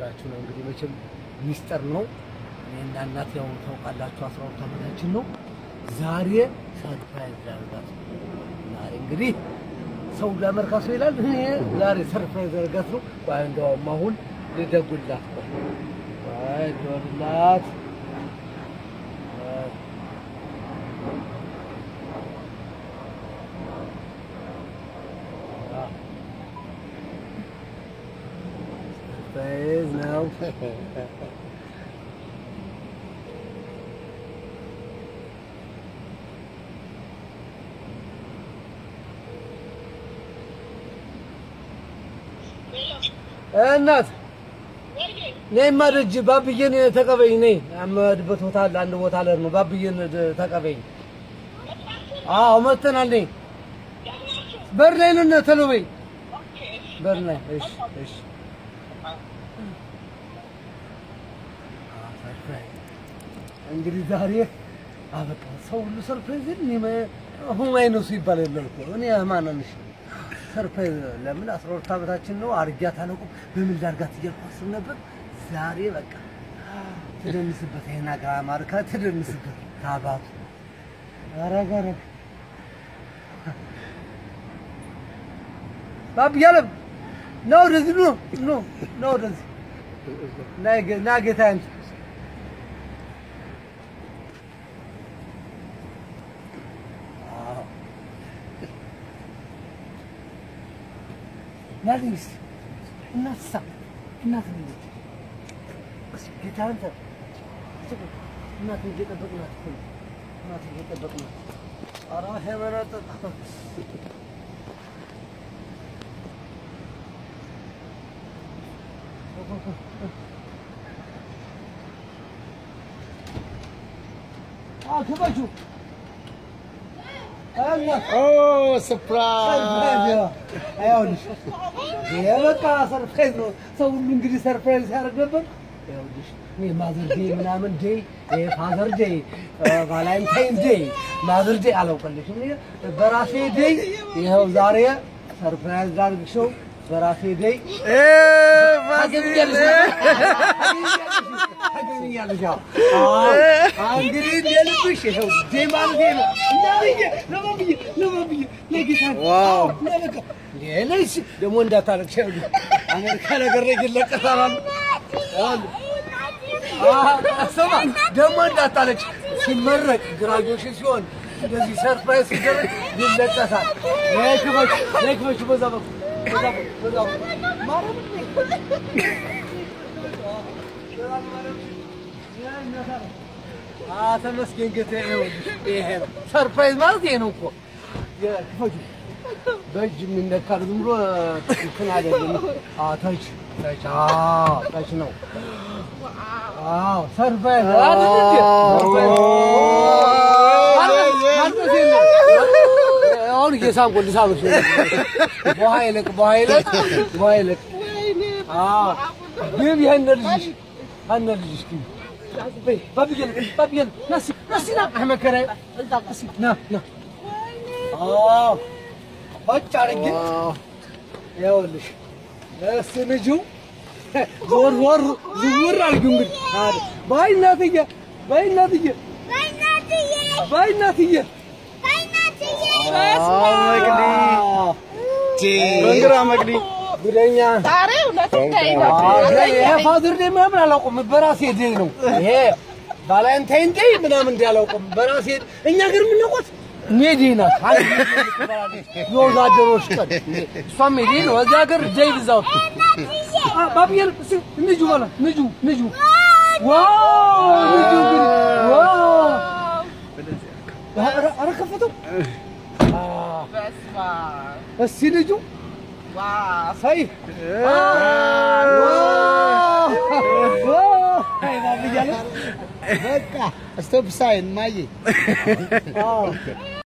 ልነግራችሁ ነው። እንግዲህ መቼም ሚስጥር ነው። እኔና እናት ያው ታውቃላችሁ፣ አስራ ሁለት ዓመታችን ነው። ዛሬ ሰርፕራይዝ ላደርጋት ነው። ዛሬ እንግዲህ ሰው ለመርካቶ ይላል። እኔ ዛሬ ሰርፕራይዝ ላደርጋት ነው። ቆይ እንደውም አሁን ልደውልላት ነው። ቆይ ልደውልላት ሰርፕራይዝ ነው። እናት ነይማ ደጅ ባብዬን ተቀበይኝ። ነይ የምሄድበት ቦታ አለ፣ አንድ ቦታ ልሄድ ነው። ባብዬን ተቀበይኝ። አዎ መጥተናል። ነይ በር ላይ ነን። ቶሎ በይ በር ላይ። እሺ እሺ። እንግዲህ ዛሬ አበቃ። ሰው ሁሉ ሰርፕራይዝ እኔ ሁማይ ነው ሲባል የለም እኮ እኔ ማንንሽ ሰርፕራይዝ ለምን አስራ ሁለት ዓመታችን ነው። አርጊያት አላውቅም በምን ላድርጋት እያልኩ አስብ ነበር። ዛሬ በቃ ትደንስበት፣ ይሄን አገር አማርካ ትደንስበት። ታባቱ አረግ አረግ ባብ ያለም ነው ወደዚህ ነው ነው ነው ወደዚህ ናይ ና ጌታ አንተ ናሊስ እናትሳ እናት ልጅ ጌታ አንተ እናት እየጠበቅናት እኮ ነው። እናት እየጠበቅናት ኧረ ሄመረጥ ክበቹ ይኸውልሽ የበቃ ሰርፕራይዝ ነው። ሰው ሁሉ እንግዲህ ሰርፕራይዝ ሲያደርግ ነበር። ይኸውልሽ እኔ ማዘር ዴይ ምናምን ዴይ ፋዘር ዴይ ቫላንታይን ዴይ ማዘር ዴይ አላውቅልሽም። እኔ በራሴ ዴይ ይኸው ዛሬ ሰርፕራይዝ ላድርግሽው በራሴ ዴይ ታገኛለሽ። አዎ እንግዲህ እንደልብሽ ይኸው ዴይ ማለቴ ነው። እናትዬ ለማብዬ ለማብዬ ለጌታ ዋው! ለበቃ ሌላይስ ደግሞ እንዳታረግ ይኸውልሽ አሜሪካ ነገር ላይ ይለቀሳል አሉ። ስማ ደግሞ እንዳታለች ሲመረቅ ግራጁዌሽን ሲሆን እንደዚህ ሰርፕራይዝ ሲደረግ ይለቀሳል። ክበች ክበች በዛ በኩል በዛ በኩል በዛ በኩል ማርያም አ ተመስገን ጌታዬ። ይኸውልሽ ይሄ ነው ሰርፕራይዝ ማለት ይሄ ነው እኮ ክፈቹ በእጅ የሚነካ ዝም ብሎ እንትን አይደለም። አዎ ተች ተች አዎ ተች ነው። አዎ ሰርፕራይዝ አይደል እንዴ? ማልበስ የለም። አሁን እየሳምኩ ልሳምሽ በውሃ ይለቅ በውሃ ይለቅ በውሃ ይለቅ። አዎ ግብ ይሄን ልጅሽ አነ ልጅሽ ግብ በይ ባብየል ባብየል ናሲ ናሲ ና አህመድ ከራይ ናሲ ና ና አዎ ሆጭ አድርጌ ይኸውልሽ እሱ ልጁ ዞር ዞር ዝውር አድርጊው እንግዲህ አለ በይ እናትዬ በይ እናትዬ በይ እናትዬ መንግራ መቅዲ ጉደኛ ዛሬ እውነትም ተይ ይሄ ፋዘር ዴይ ምናምን አላውቅም በራሴ ዴይ ነው ይሄ ቫላንታይን ዴይ ምናምን እንዲህ አላውቅም በራሴ እኛ ግን የምናውቀው ሜዴ ናት አንድ የወዛደሮች ቀን እሷም ሜዴ ነው እዚህ ሀገር ዴይ ብዛው ባብየል ንጁ በላ ንጁ ንጁ ዋው ንጁ ግን ዋው ኧረ ከፈተው በስመ አብ እስቲ ልጁ ዋው ሳይ በቃ ስቶፕ ሳይን ማየ